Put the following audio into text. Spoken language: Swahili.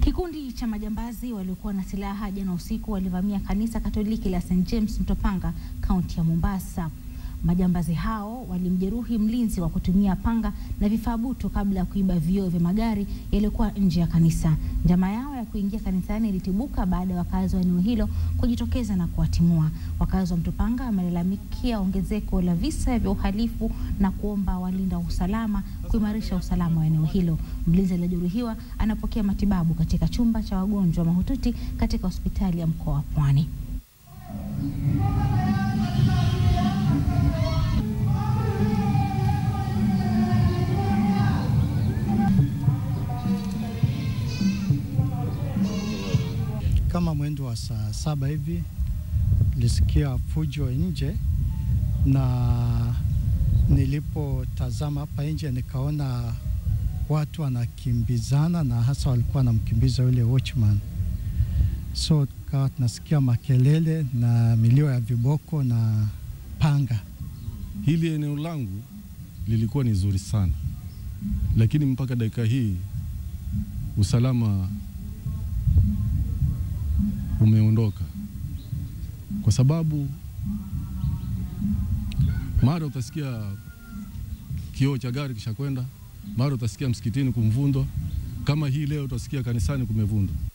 Kikundi cha majambazi waliokuwa na silaha jana usiku walivamia kanisa Katoliki la St James Mtopanga, kaunti ya Mombasa. Majambazi hao walimjeruhi mlinzi wa kutumia panga na vifaa butu kabla ya kuiba vioo vya magari yaliyokuwa nje ya kanisa. Njama yao ya kuingia kanisani ilitibuka baada ya wakazi wa eneo hilo kujitokeza na kuwatimua. Wakazi wa Mtopanga wamelalamikia ongezeko la visa vya uhalifu na kuomba walinda usalama kuimarisha usalama wa eneo hilo. Mlinzi aliyejeruhiwa anapokea matibabu katika chumba cha wagonjwa mahututi katika hospitali ya mkoa wa Pwani. Kama mwendo wa saa saba hivi nilisikia fujo nje, na nilipotazama hapa nje nikaona watu wanakimbizana, na hasa walikuwa wanamkimbiza yule watchman. So tukawa tunasikia makelele na milio ya viboko na panga. Hili eneo langu lilikuwa ni zuri sana, lakini mpaka dakika hii usalama umeondoka, kwa sababu mara utasikia kioo cha gari kisha kwenda, mara utasikia msikitini kumvundwa. Kama hii leo utasikia kanisani kumevundwa.